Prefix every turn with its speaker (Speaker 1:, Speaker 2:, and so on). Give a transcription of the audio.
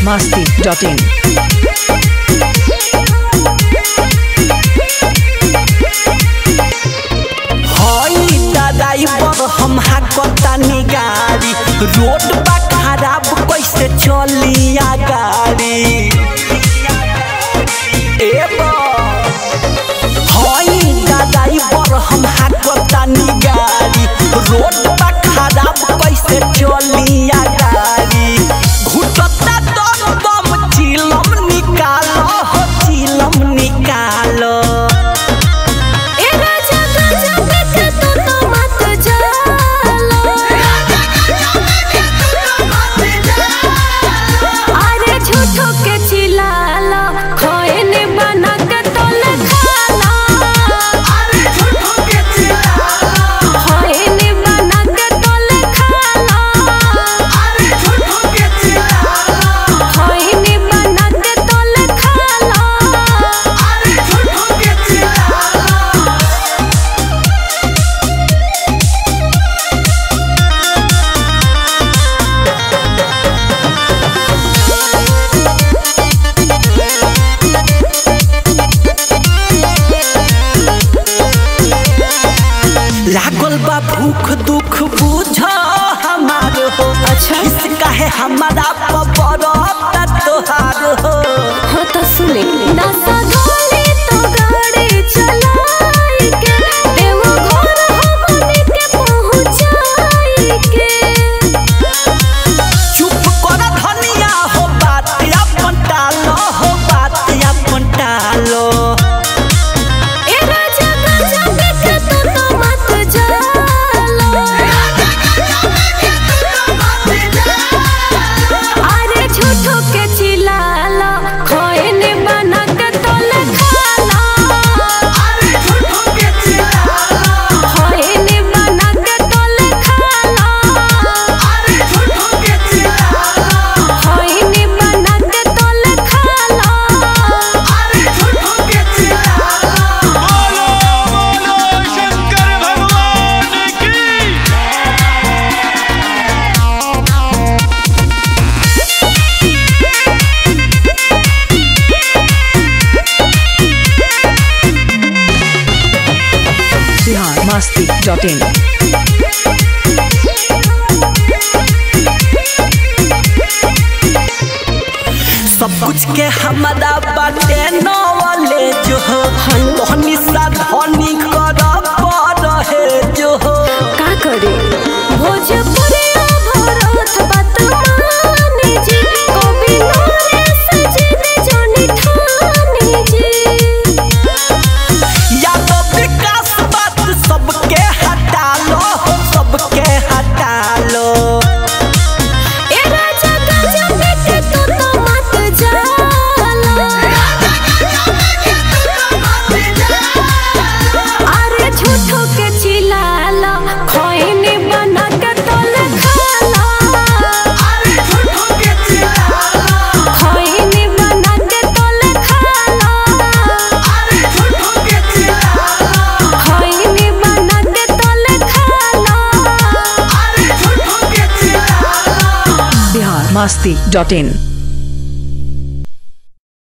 Speaker 1: masti.in.
Speaker 2: हई दादाई पर हम हाकतानी गाड़ी रोड बा खराब कैसे चलिया गाड़ी ए बा हई दादाई पर हम हाकतानी गाड़ी रोड बा खराब कैसे चलिया गाड़ी घुटता दम दम चिलम निकालो हो चिलम निकालो
Speaker 3: ए राजा गाजा देख तू तो मत जालो अरे झूठो के चिल्लाला खोएने बना के तोले खाला खोएने बना के तोले खाला खोएने बना के तोले खाला
Speaker 2: लागल बा भूख दुख बुझ हमार हो
Speaker 3: अच्छा।
Speaker 2: इसका है हमारा पबरता तोहार हो
Speaker 3: हाँ तो सुने नशा घोले तो गाड़ी चलाई के देवो घर हमने के पहुंचाई के
Speaker 2: चुप कर धनिया हो बात अपन टालो हो बात अपन टालो
Speaker 3: ए राजा गाजा देख तू तो मत जालो अरे झूठो के चिल्लाला खोएने बना के तोले खाला खोएने बना के तोले खाला खोएने बना के तोले खाला
Speaker 4: शंकर भगवान की
Speaker 1: Bihar masti.in.
Speaker 2: सब कुछ के हमारा बाटे नॉलेज हो धनी सा धनी कर रहे जो हो
Speaker 3: का करे भोजपुरिया भरत बात माने जी कवि नरेश जी ने जानी ठाने जी
Speaker 2: या तो विकास बात सबके हटा लो हो सबके हटा लो
Speaker 3: ए राजा गाजा देख तू तो मत जालो अरे झूठो के चिल्लाला खोइने बना के तोले खाला खोइने बना के तोले खाला खोइने बना के तोले खाला
Speaker 1: Bihar masti.in.